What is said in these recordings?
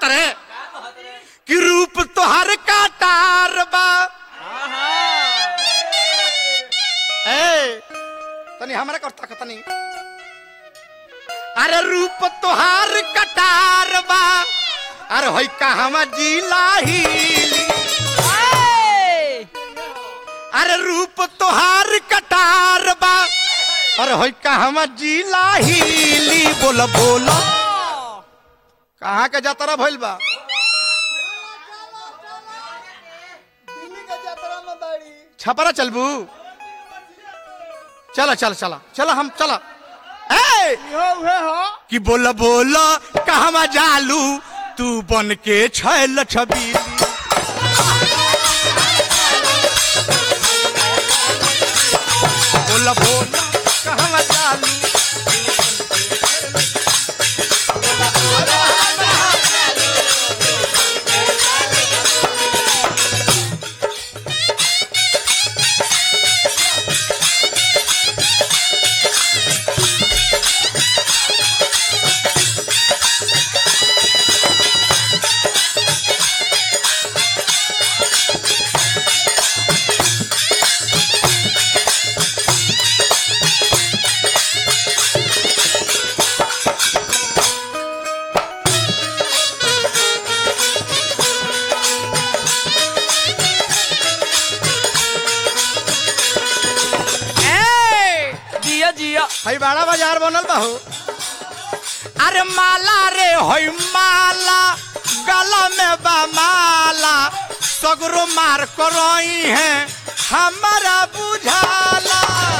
कहत रे कि रूप तोहर काटार बा ए तनी हमरा करता तनी अरे रूप तोहार कटार बा अरे होई कहवा जिला हिली अरे रूप तोहार कटार बा अरे होई कहवा जिला हिली बोल बोल कहाँ के जातरा भइल बा छपरा चलबू चला चल चला चला हम चला ए कि बोल बोल कहवा जालू तू बन के छैल छबीली बोल बोल कहवा जालू ए जिया जिया हई बड़ा बाजार बनल बा हो अरे माला रे होई माला गला में बा माला सगरो मार करई है हमारा बुझाला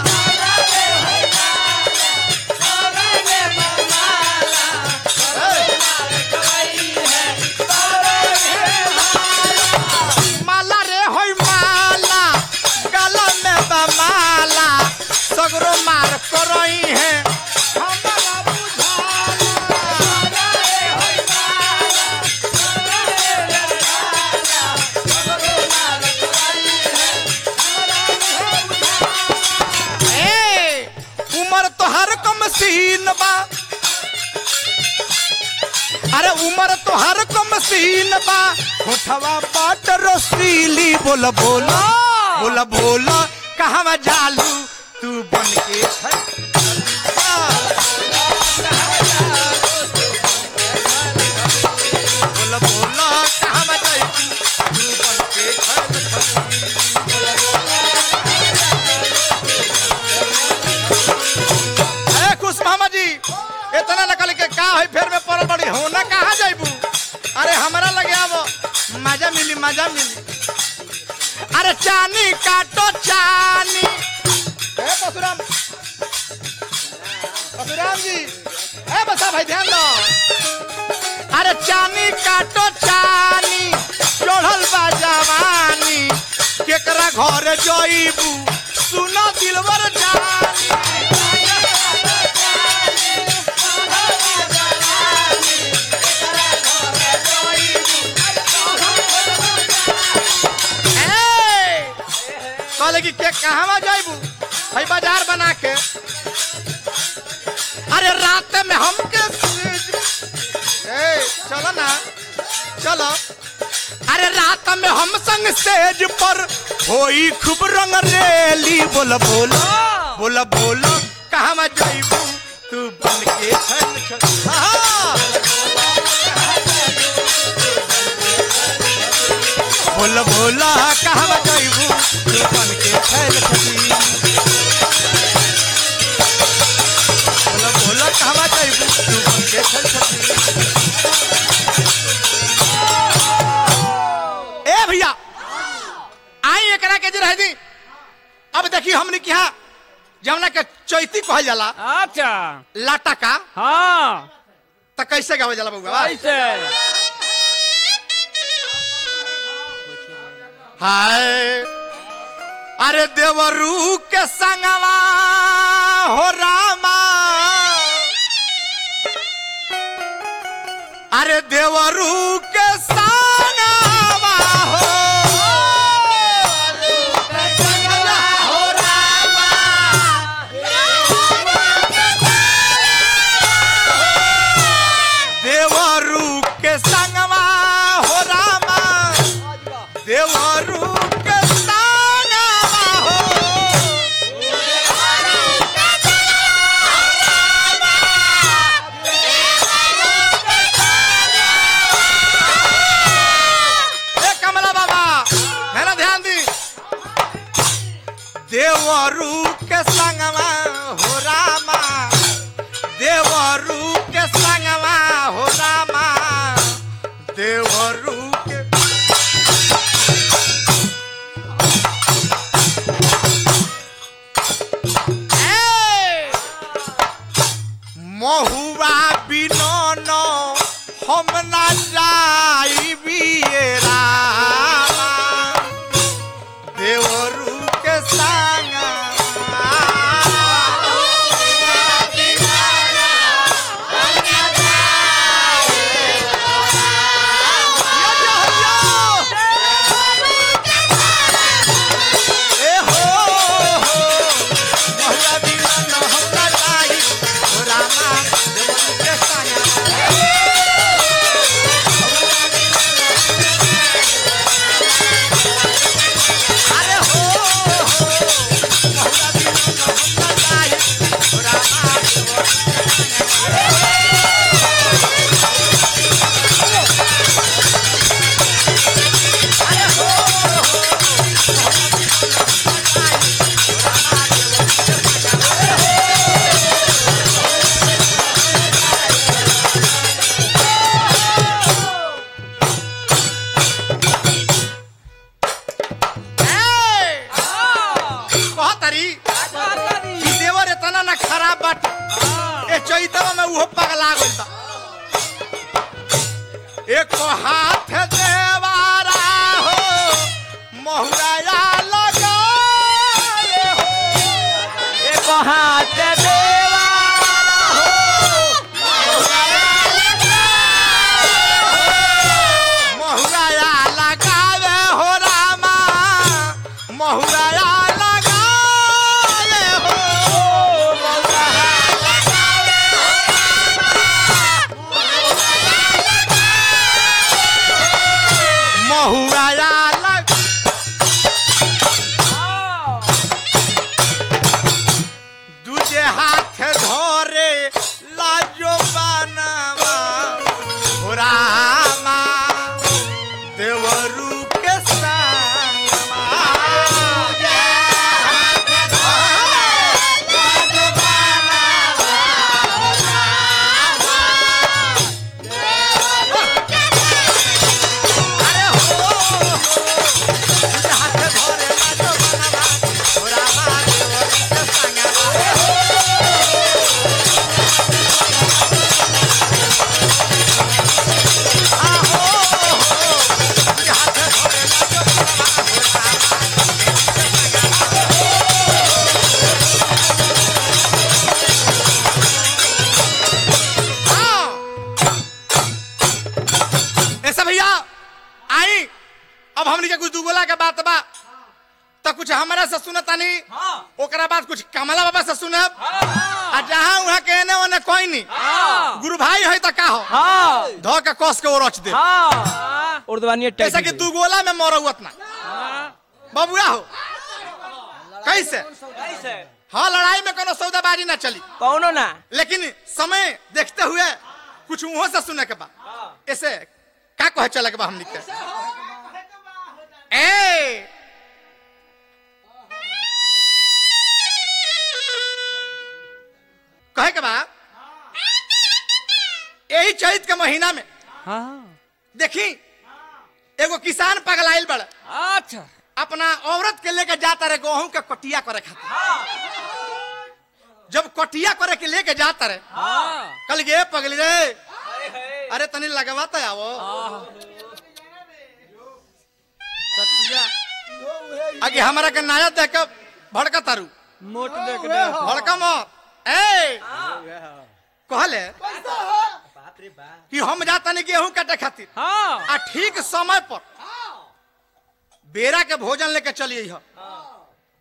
माला रे होई माला गला में बा माला सगरो मार करई है हमारा बुझाला ए उमर तोहर कम सीन बा अरे उमर तोहर कम सीन बा होठवा बाट रसीली बोल बोल बोल बोल कहवा जालू तू बन के छै बोल बोल कहवा जालू तू बन के छै ए खुश मामा जी इतना नकल के का है फेर में पड़ल बड़ी हो ना कहाँ जाइबू अरे हमरा लगे आबो मजा मिली मजा मिली अरे चानी काटो चानी ए परशुराम परशुराम जी ए बसा भाई ध्यान दो अरे चानी काटो चानी चढ़ल बा जवानी केकरा घर जइबू सुना दिलवर जानी ए! कहले कि के कहवा जाइबू भाई बाजार बना के अरे रात में हमके ए चलो ना चलो अरे रात में हम संग स्टेज पर होई खूब रंग रेली बोल बोल बोल बोल कहवा जाइबू तू बन के छल छल हाँ। बोल बोला कहवा जाइबू तू बन के छैल छली बोल बोला कहवा जाइबू तू बन के छैल छली ए भैया आई एकरा के जे रह दी अब देखी हमने के यहाँ जमुना के चैती कहल जाला अच्छा लाटा का हाँ त कैसे गावल जाला बउआ कैसे हाय अरे देवरू के संगवा हो रामा अरे देवरू के संगवा हो हो रामा देवरू के संगवा जाई बियरा देवरू के संगा ए हो हो बहुरा दीवाना हमरा जाई ओ रामा देवरू के संगा अरे हो हो बहुरा दीवाना हमरा जाई ओ रामा देवरू अरे हो हो ए कहतरी कि देवर इतना ना खराब बाटे ए चैतवा में उहो पगला गइल बा एक हाथ देवारा हो महुराया लगाए हो एक हाथ देवा महुराया लगावे हो रामा महुराया लगावे हो महुराया लग दूजे हाथ धरे लाजो बनावा हो रामा देवरू के संगमा अरे हो हो दूजे हाथ धरे लाजो बनावा हो रामा देवरू के संगमा ऐसा भैया आई अब हमनी के कुछ दुगोला के बात बा तो कुछ हमरा से सुनता नहीं ओकरा बाद कुछ कमला बाबा से सुनब आ जहाँ वहाँ के एने ओने कोई नहीं गुरु भाई है तो का हो हाँ धो के कस के वो रच दे हाँ उर्दवानी ऐसा कि दुगोला में मरौत ना बबुआ हो कैसे कैसे हाँ लड़ाई में कोनो सौदाबाजी ना चली कौनो ना लेकिन समय देखते हुए कुछ उहो से सुने के बा ऐसे का कहे चले के बा हमनी के ए कहे के बा यही चैत के महीना में हाँ देखी एगो किसान पगलाइल बड़ अच्छा अपना औरत के लेके जाता रहे गेहूं के कटिया करे खातिर जब कटिया करे के लेके जाता रहे हाँ कल गे पगली रे अरे तनी लगवाता आवो सत्या आगे हमारा के नाया देख के भड़का तारू मोट देख दे भड़का मत ए कहले कि हम जाता नहीं गेहूं काटे खातिर हाँ आ ठीक समय पर बेरा के भोजन लेके चलिए ह